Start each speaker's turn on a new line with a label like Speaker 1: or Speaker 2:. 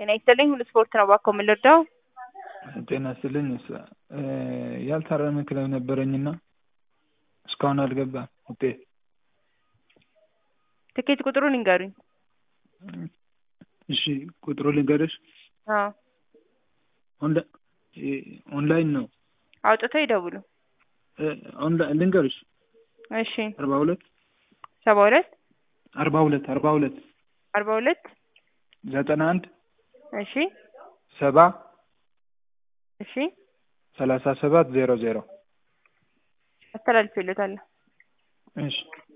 Speaker 1: ጤና ይስጥልኝ። ሁሉ ስፖርት ነው። እባክዎ ምን ልርዳው?
Speaker 2: ጤና ይስጥልኝ። ያልታረመ ክለብ ነበረኝና እስካሁን አልገባም ውጤት።
Speaker 1: ትኬት ቁጥሩን ይንገሩኝ።
Speaker 2: እሺ ቁጥሩ ልንገርሽ።
Speaker 1: አዎ
Speaker 2: ኦንላ- ኦንላይን ነው።
Speaker 1: አውጥተው ይደውሉ።
Speaker 2: ኦንላይን ልንገርሽ።
Speaker 1: እሺ
Speaker 2: አርባ ሁለት
Speaker 1: ሰባ ሁለት
Speaker 2: አርባ ሁለት አርባ ሁለት
Speaker 1: አርባ ሁለት
Speaker 2: ዘጠና አንድ
Speaker 1: እሺ
Speaker 2: ሰባ
Speaker 1: እሺ
Speaker 2: ሰላሳ ሰባት ዜሮ ዜሮ
Speaker 1: አስተላልፌልዎታለሁ።
Speaker 2: እሺ